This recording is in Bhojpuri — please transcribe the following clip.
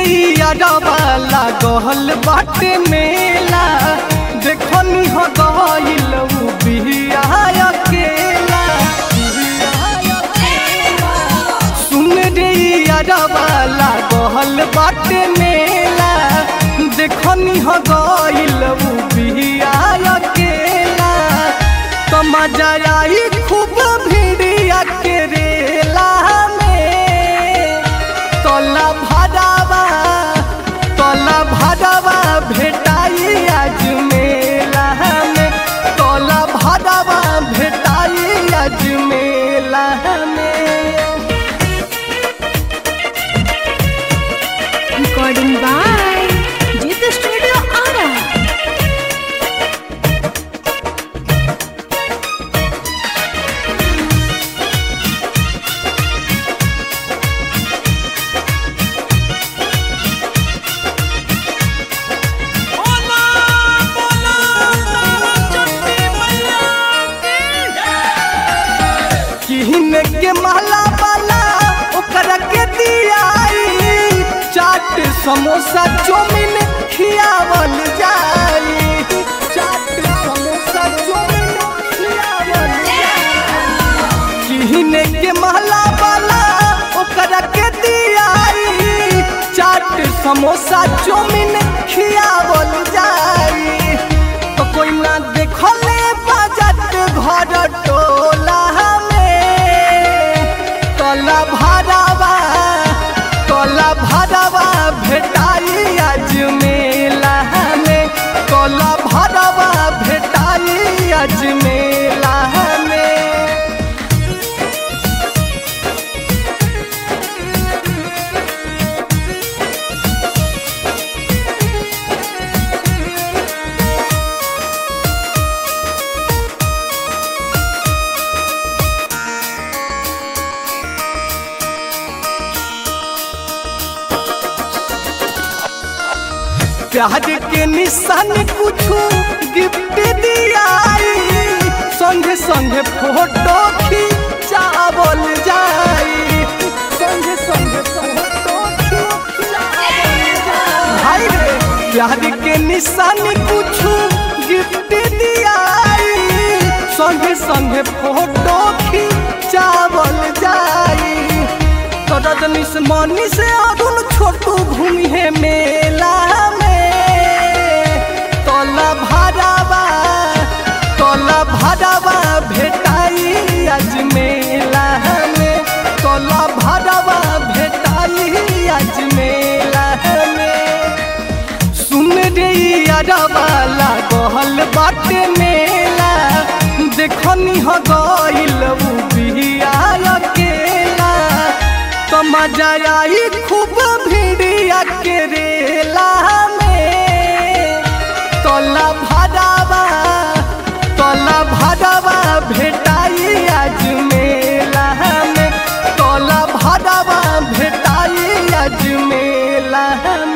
यारवा लागल बाटे मेला देखनी हो गइल उ बिया अकेला सुन रे यारवा लागल बाटे मेला देखनी हो गइल उ बिया अकेला तो मजा आई खूब भिड़िया के रेला में तोला भरावा तोला भरावा भेटाई आज मेला में तोला भरावा भेटाई आज मेला में Recording by Jita Studio Ara. किहन के महला वाला ओकरा के दियाई चाट समोसा चौमिन खियावल जाई चाट समोसा चौमिन खियावल जाई किहन के महला वाला ओकरा के दियाई चाट समोसा चौमिन खियावल जाई तो कोई ना देखले बाजत घर टोला में तोला भरावा तोला भरावा भेटाई आज मेला में तोला भरावा भेटाई आज मेला में प्यार के निशान कुछो गिफ्ट दियाई संगे संगे फोटो खिंचावल जाई संगे संगे फोटो खिंचावल जाई भाई रे प्यार के निशान कुछो गिफ्ट दियाई संगे संगे फोटो खिंचावल जाई तो रजनी से मनी से अरुण छोटू घूमी है मेला में तोला भरावा तोला भरावा भेटाई आज मेला में तोला भरावा भेटाई आज मेला में सुन रे यारवा लागल बाटे मेला देखनी हो गइल उ बिया अकेला तो मजा आई खूब भिड़िया के रेला में तोला भरावा तोला भरावा भेटाई आज मेला में तोला भरावा भेटाई आज मेला में